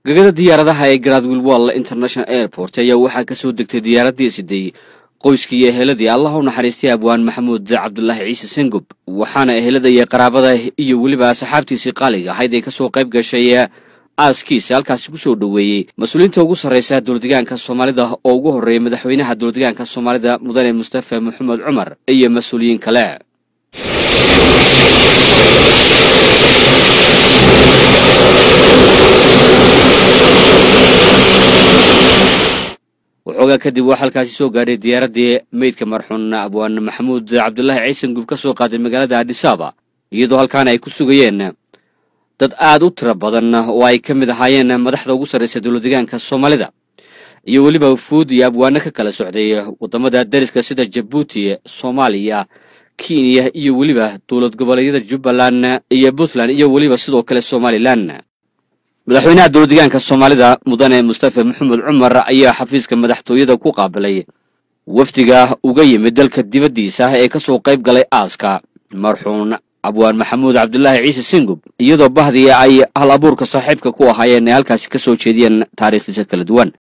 gegada diyaaradaha ee gradwill wall international airport ayaa waxaa ka soo degtay diyaaraddii siday qoyskii iyo eheladii allah u naxariistay abwaan maxamuud cabdulaahi ciise sengub waxaana ehelada iyo qaraabada iyo weliba asxaabtiisii qaaliga ahayd ay kasoo qayb gashay aaskiisa halkaasi ku soo dhoweeyey mas-uuliyiinta ugu sarraysa dowladdegaanka soomaalida oo ugu horreeyay madaxweynaha dowladdegaanka soomaalida mudane mustafa maxamed cumar iyo mas-uuliyiin kale waxoogaa kadib waa halkaasi soo gaadhay diyaaraddii meydka marxuun abwaan maxamuud cabdulaahi ciise ngub ka soo qaaday magaalada adhisaaba iyadoo halkaana ay ku sugayeen dad aad u tiro badan oo ay ka mid ahaayeen madaxda ugu sarraysa dowladdegaanka soomaalida iyo weliba wufuud iyo abwaano ka kala socday waddamada dariska sida jabuuti soomaaliya kenya iyo weliba dowlad goboleedyada jubbaland iyo puntland iyo weliba sidoo kale somalilan madaxweynaha dowladdegaanka soomaalida mudane mustafa maxamed cumar ayaa xafiiska madaxtooyada ku qaabilay wafdiga uga yimid dalka dibaddiisa ee ka soo qayb galay aaska marxuun abwaan maxamuud cabdulaahi ciise singub iyadoo bahdii ay hal abuurka saaxiibka ku ahaayeen ay halkaasi ka soo jeediyeen taariikhdiisa kala duwan